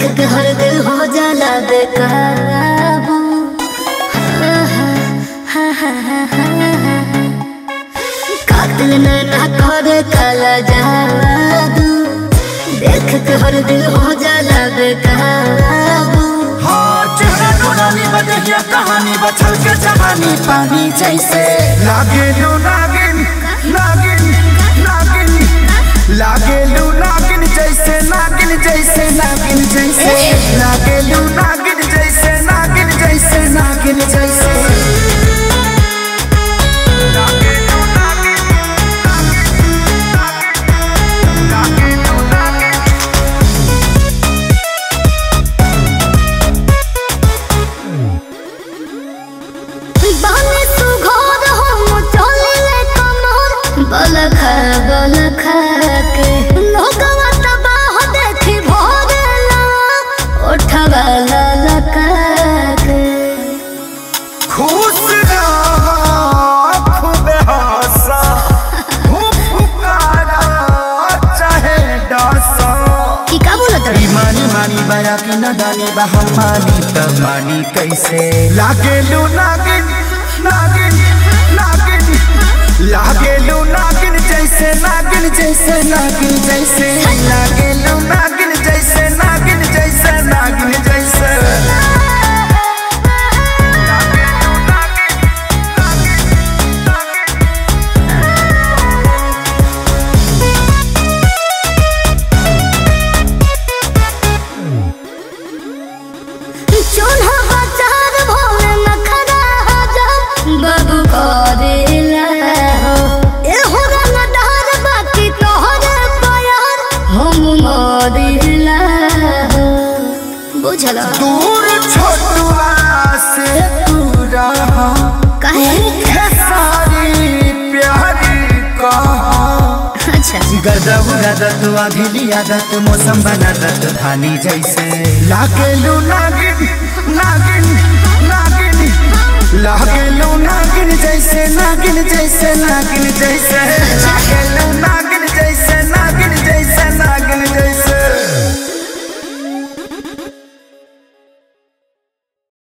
के हर दिल हो जाला बेकाबू कातिल नैना करे काला जादू देख के हर दिल हो जाला बेकाबू हाँ चेहरा नूरानी बदहिया कहानी बचल के जवानी पानी जैसे लागे लू नागिन नागिन नागिन लागे लू नागिन जैसे नागिन जैसे नागिन जैसे लागे लू नागिन जैसे नागिन जैसे नागिन जैसे लागे लू नागिन, नागिन, लागे लू नागिन। बाने सुघोर हो चले कमर बल खा बल खा के लोगवा तबाह देखी भोरला उठवा ललका के खुश रहा खूब हंसा खूब पुकारा चाहे डसा की का बोलत ई मानी मानी बया की नदानी बहा मानी त मानी कैसे लागे लू नागिन नागिन नागिन लागे लू नागिन जैसे नागिन जैसे नागिन जैसे लागे लू नागिन जैसे नागिन जैसे नागिन जैसे लागे लू नागिन चोन्हा बाजार भोले नखरा हजार बाबू करेला हो ए हो रंगदार बाकी तोहरे प्यार हम मरिला हो बुझला दूर छोटुआ से तू रहा काहे है सारी प्यारी कहा अच्छा गदब गदत अभिली आदत मौसम बनादत धानी जैसे लागेलू नागिन नागिन नागिन लागेलू नागिन जैसे नागिन जैसे नागिन जैसे लागेलू नागिन जैसे नागिन जैसे नागिन जैसे